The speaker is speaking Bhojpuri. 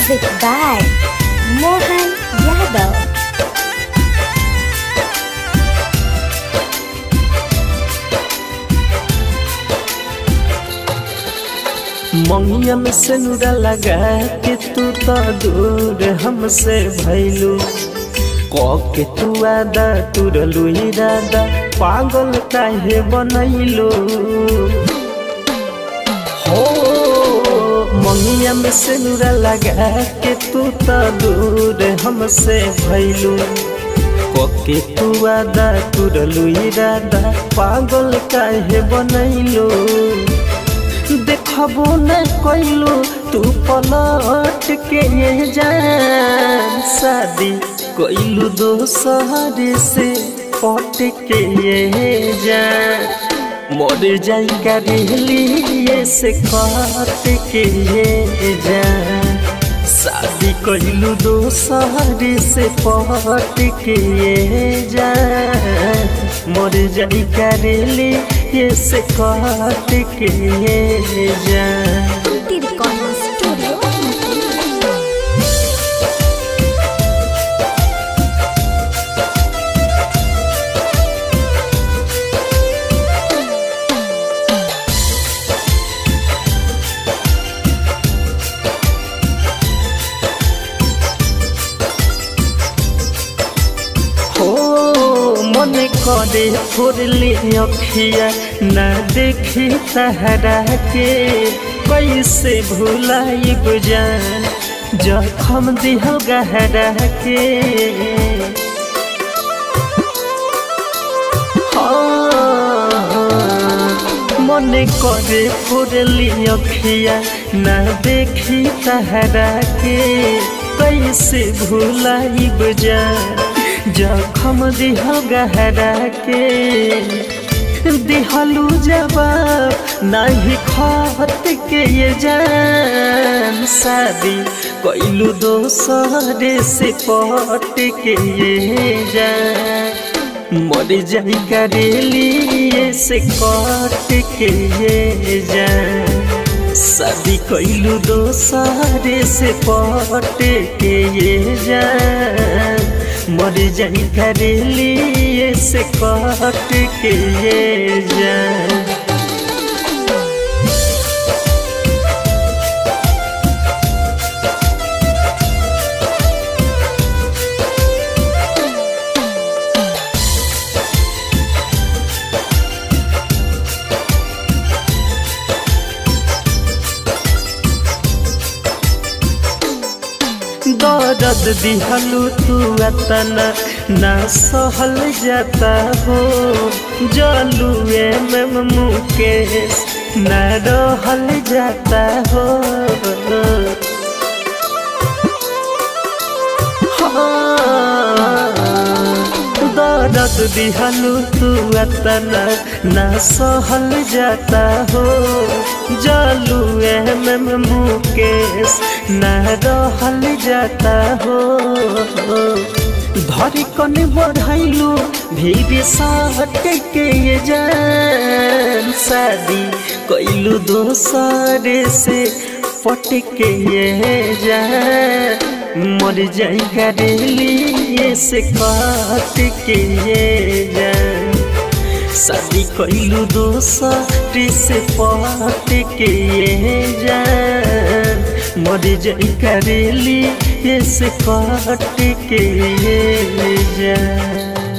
Music by Mohan Yadav. मंगिया में सिनुरा लगा के तू तो दूर हमसे भैलू क के तू आदा तुरलू इरादा पागल काहे बनैलू हो मंगिया में सिनुरा लगा के तू तो दूर हमसे भैलू के तू आदा तुरलू इरादा पागल काहे बनैलू देखबो न कैलू तू पलट के ये जान शादी कैलू दोसर से पट के ये जान मर जाई करेली से कट के ये जान शादी कैलू दोसर से पट के ये जान मर जाई करेली ये से कट के ये जान Kunti Recording Studio. हो मन करे फुरली अखिया न देखी तहरा के कैसे भुलाई जान जखम दिहो गहरा के हाँ, मन करे फुरली अखिया न देखी तहरा के कैसे भुलाई जान जखम दिह गहरा के दिहलू जवाब नहीं खत के ये जान शादी कैलू दोसर से पट के ये जान मर जाई करेली से कट के ये जान शादी कैलू दोसर से पट के ये जान मर जाई करेली से कट के ये जान दर्द दिहलू तू अतना ना सहल जाता हो जलुए में मुकेश न रहल जाता हो हाँ, दर्द दिहलू तू अतना ना सहल जाता हो जलुए में मुकेश न रहल जाता हो धरी कन बढ़ैलू भीड़ सट के ये जान शादी कैलू दोसर से पट के ये जान मर जाई करेली से कट के ये जान शादी कैलू दोसर से पट के ये जान मर जाई करेली से कट के ये जान